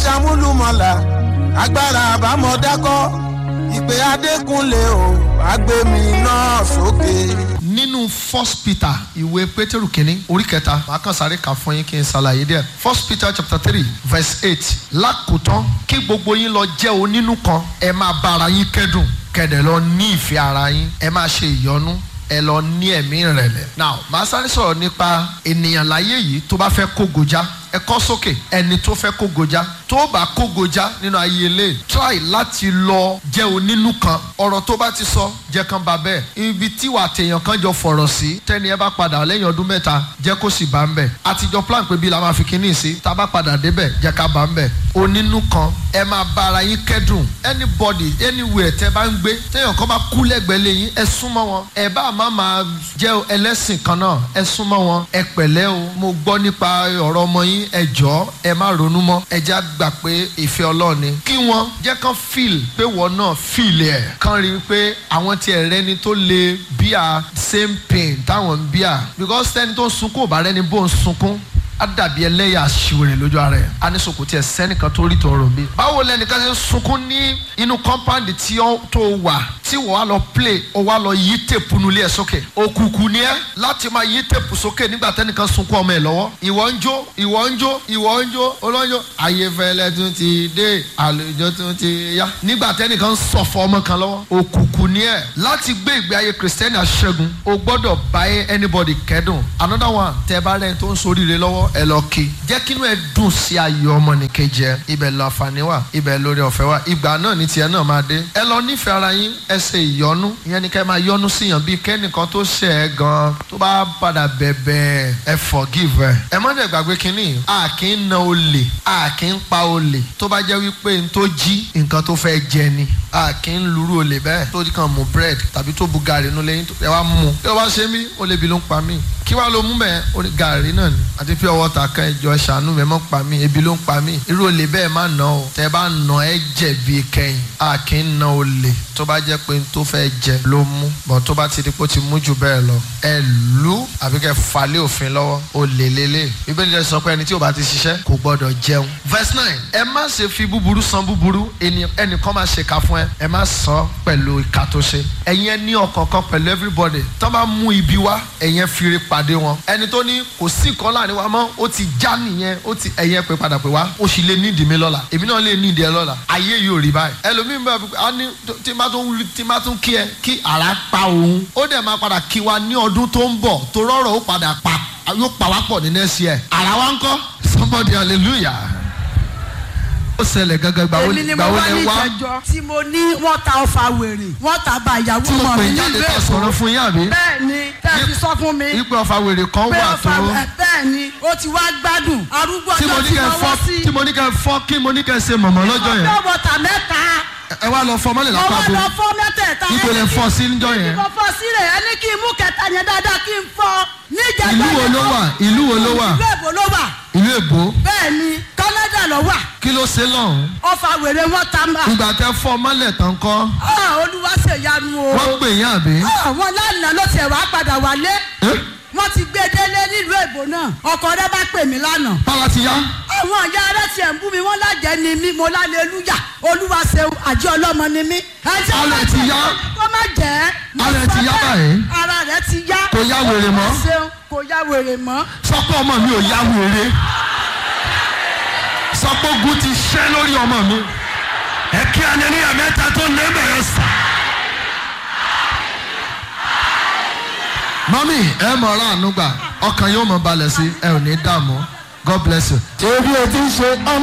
amúlùmọ̀là agbára àbámọ̀dákọ́ ìpè adékúnlé o àgbẹ̀mí náà sókè. nínú first peter ìwé pétérù kínní orí kẹta màá kàn sáré kà fún yín kí n ṣàlàyé díẹ̀ first peter chapter three verse eight lákòótán kí gbogbo yín lọ jẹ́ onínú kan ẹ máa bá ara yín kẹ́dùn kẹ̀dẹ̀ lọ ní ìfẹ́ ara yín ẹ máa ṣe ìyọ́nú ẹ lọ ní ẹ̀mí ìrẹ̀lẹ̀. now màá sáré sọ̀rọ̀ nípa ènìyàn láyé yìí tó bá fẹ́ kó gojá ẹ kọ́ sókè ẹni tó fẹ́ kó gojá tó bá kó gojá nínú ayé ilé try láti lọ jẹ́ onínú kan ọ̀rọ̀ tó bá ti sọ jẹ́ kan bá bẹ́ẹ̀ ibi tí wà tèèyàn kan jọ fọ̀rọ̀ sí tẹ́ni ẹ bá padà lẹ́yìn ọdún mẹ́ta jẹ́ kó sì bá ń bẹ̀ àtijọ́ plan pé bí la máa fi kíní sí tá a bá padà débẹ̀ jẹ́ ká bá ń bẹ̀ onínú kan ẹ máa bá ara yín kẹ́dùn anybody anywhere tẹ́ bá ń gbé téèyàn kan bá kú lẹ́gbẹ̀ẹ́ lẹ́yìn ẹ súnmọ́ wọn ẹ bá má máa jẹ́ ẹlẹ́sìn kan náà ẹ súnmọ́ wọn ẹ pẹ̀lẹ́ o mo gbọ́ nípa ọ̀rọ̀ ọmọ yín ẹ jọ̀ọ́ ẹ má ronú mọ́ ẹ já gbà pé ìfẹ́ Ọlọ́run ni kí wọ́n jẹ́ kán feel pé wọ́n náà feel ẹ̀ kán rí i pé àwọn tiẹ̀ rẹ́ni tó lè bíà same pain táwọn ń bíà because tẹ́ni tó ń sunkún ò bá rẹ́ni bó ń sunkún á dàbí ẹlẹ́yà aṣiwèrè lójú ara ẹ̀ á ní sòkò tí ẹ sẹ́nìkan tó rí tọrọ bí. báwo lẹnìkan ṣe ń sunkún ní inú kọ́ńpáǹdì tí ó tó wà tí wọ́n á lọ play ó wá lọ yí tèpù nulẹ̀ sókè òkùnkùn ni ẹ́ láti máa yí tèpù sókè nígbà tẹ́nìkan sunkún ọmọ ẹ̀ lọ́wọ́ ìwọ ń jó ìwọ ń jó ìwọ ń jó olóńjó ayéfẹ́lẹ́ tún ti dé àlùjọ tún ti yá nígbà tẹ́nìkan sọ̀fọ̀ ọmọ kan lọ́wọ́ òkùnkùn ni ẹ́ láti gbé ìgbé ayé kìrìsìtẹ́nì aṣẹ́gun o gbọ́dọ̀ bá anybody kẹ́dùn another one tẹ́ bá rẹ́ni tó ń soríire lọ́wọ́ ẹ lọ kí jẹ́ kínú ẹ dùn sí ayọ̀ ọmọnìkejì ẹ ibẹ̀ lọ àǹfààní wà ibẹ̀ lórí ọ̀fẹ́ wà ìgbà náà ní tiẹ̀ náà máa dé ẹ lọ nífẹ̀ẹ́ ara yín ẹ ṣe ìyọnu ìyẹn ni ká ẹ máa yọnu síyàn bíi kẹ́nìkan tó ṣẹ̀ ẹ́ gan tó bá padà bẹ̀bẹ̀ ẹ forgive ẹ ẹ má dẹ̀ gbàgbé kínní a kì í na olè a kì í pa olè tó bá jẹ́ wípé n tó jí nǹkan tó fẹ́ jẹ ni a kì í luru olè bẹ́ẹ̀ tó kàn mú bread tàbí tó bu gàrí nulẹ̀ yín ẹ wá mú ẹ wá ṣe mí olè bí ló ń pa mí kí wàá ló mú bẹ́ẹ̀ ó ní gàrí náà ni àti pure water kan ẹjọ́ ṣàánú mi ẹ mọ́ pa mí ebi ló ń pa mí irú olè bẹ́ẹ̀ má nà o tẹ́ bá nà ẹ jẹ̀bi kẹ́yìn a kì í na olè tó bá jẹ́ pé n tó fẹ́ jẹ ló mú bọ̀ tó bá ti di pé ó ti mú jù bẹ́ẹ̀ lọ ẹ lù àbí kẹ́ falẹ̀ òfin lọ́wọ́ olè lélẹ̀ bíbélì rẹ̀ sọ pé ẹni tí ò bá ti ṣiṣẹ́ kò gbọ́dọ̀ jẹun. verse nine ẹ má ṣe fi búburú san búburú ẹnìkan máa ṣèkà fún ẹ ẹ má san pẹ̀lú ìka tó ṣe ẹ̀yin ẹ ní ọkàn kan pẹ̀lú everybody tó bá mú ibi wá ẹ̀yin fi ire pàdé wọn ẹni tó ní kò sí nǹkan láàrin wa mọ́ ó ti já nìyẹn ó ti ẹ̀yin pé padà pé wá ó sì lè nídìí mi lọ́la èmi náà lè nídìí ẹ lọ́la ayé yóò rí báyìí ẹlòmíín bá a ní tí má tún tí má tún kí ẹ kí ara pa òun ó dẹ̀ máa padà kí wa ní ọdún tó ń bọ̀ tó rọrọ̀ ó padà pa yóò pa wá pọ̀ ní next year ara wa ń kọ́ somebody hallelujah ó ṣẹlẹ̀ gángan gbà èmi ni mo gbà wá lẹ ní wá ìjẹjọ tí mo ní wọ́n ta ọfà wèrè wọ́n ta bá ìyàwó tí mo ọmọ pè mi jáde nílùú ká èkó sọ̀rọ̀ fún yín àbí bẹ́ẹ̀ ni tẹ́ ẹ fi sọ fún mi wípé ọfà wèrè kan pé wà tó ọfà ẹ, bẹ́ẹ̀ ni ó ti wá gbádùn arúgbó tí mo ọjọ́ ní tí kẹ́ mo fọ́ wọ́ sí tí mo ní kẹ́ fọ́ kí mo ní kẹ́ ṣe mọ̀mọ́ lọ́jọ́ yẹn ọjọ́ bọ̀tà mẹ́ta ẹ wá lọ fọ́ mọ́lẹ̀ lápá ọwọ́ bo lọ fọ́ mẹ́tẹ̀ẹ̀ta ibo lẹ fọ́ sí níjọ́ yẹn mo fọ́ sílẹ̀ ẹ ní kí n mú kẹta yẹn dáadáa kí n fọ́ níjẹ̀gbẹ́ ìlú wo yẹn ló ó- wà ìlú wo ló wà ìlú èbó ló wà ìlú èbó bẹ́ẹ̀ ni Canada ló wà kí ló ṣe lọ́hùn ọfà wèrè wọn ta mà ìgbà tẹ fọ́ mọ́lẹ̀ tán kọ́ Ah, olúwa ṣèyanu o wọ́n pè yín àbí àwọn lánàá ló tiẹ̀ wá padà wálé Eh? wọ́n ti gbé délé nílùú èbó náà ọkọ rẹ bá pè mí lánàá bára ti yá àwọn ìyá rẹ tiẹ̀ ń bú mi wọ́n lájẹ́ ni mí mo lálẹ́lúyà olúwa ṣeun àjẹ́ ọlọ́mọ ni mí. ẹjẹ́ Ara ẹ̀ ti yá. kó má jẹ́. mo Ara ẹ̀ sọ ti yá bẹ́ẹ̀. báyìí. ara rẹ̀ ti yá. Kò yá wèrè mọ́. olúwa ṣeun kò yá wèrè mọ́. sọpọ̀ ọmọ mi ò yá wèrè sọpọ̀ ogun ti ṣẹ́ lórí ọmọ mi ẹ kí anẹ́níyà mẹ́ta tó lé bẹ̀rẹ̀ sà. mọ́mí ẹ mọ̀ ọ́rọ́ àánú gbà ọkàn yóò mọ̀ balẹ̀ sí ẹ ò ní dààmú God bless you. ebi o ti ń ṣe ọmọ.